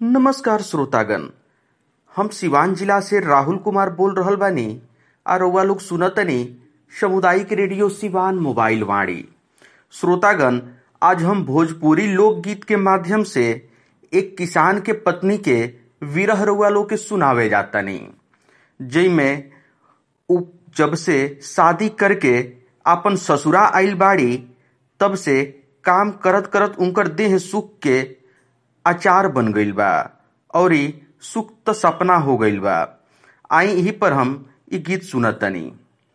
नमस्कार श्रोतागण हम सिवान जिला से राहुल कुमार बोल रहल बानी आ रउआ लोग सुनतनी सामुदायिक रेडियो सिवान मोबाइल वाणी श्रोतागण आज हम भोजपुरी लोकगीत के माध्यम से एक किसान के पत्नी के विरह रउआ लोग के सुनावे जातनी जइमे उ जब से शादी करके आपन ससुरा आइल बाड़ी तब से काम करत करत उनकर देह सुख के अचार बन गईल बा और सुख त सपना हो गईल बा आई यही पर हम ई गीत सुनतनी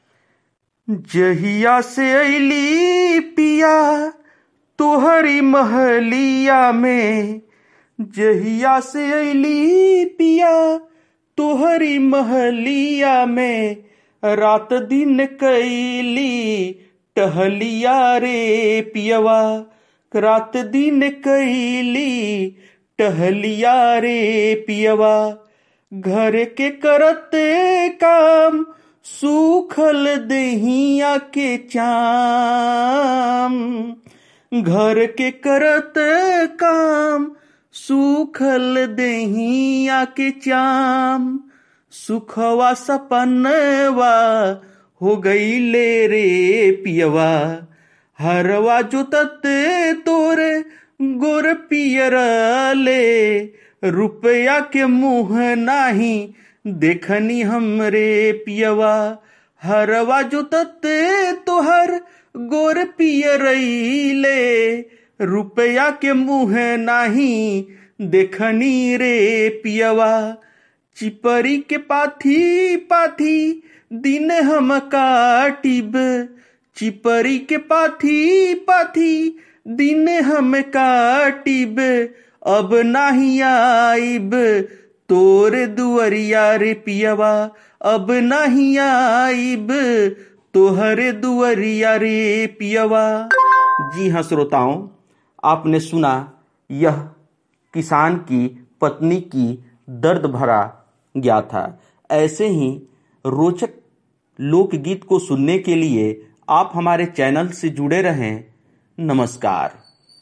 जहिया से अली पिया तोहरी महलिया में जहिया से अली पिया तोहरी महलिया में रात दिन कैली टहलिया रे पियवा रात दिन कैली टहलिया रे पियवा घर के करते काम सूखल दहिया के चाम घर के करते काम सूखल दहिया के चाम सुखवा सपनवा हो गईले रे पियवा हरवा जोतते तोरे गोर पियर ले रुपया के मुंह नाही देखनी हमरे पियवा हरवा जोतते तोहर गोर पियरैले रुपया के मुंह नाही देखनी रे पियवा चिपरी के पाथी पाथी दिन हम काटिब चिपरी के पाथी पाथी दिन हम काटिब अब नाही आइब तोर दुअरिया रे पियवा अब नहीं आइब तोहरे दुअरिया रे पियवा जी हाँ श्रोताओं आपने सुना यह किसान की पत्नी की दर्द भरा गया था ऐसे ही रोचक लोकगीत को सुनने के लिए आप हमारे चैनल से जुड़े रहें नमस्कार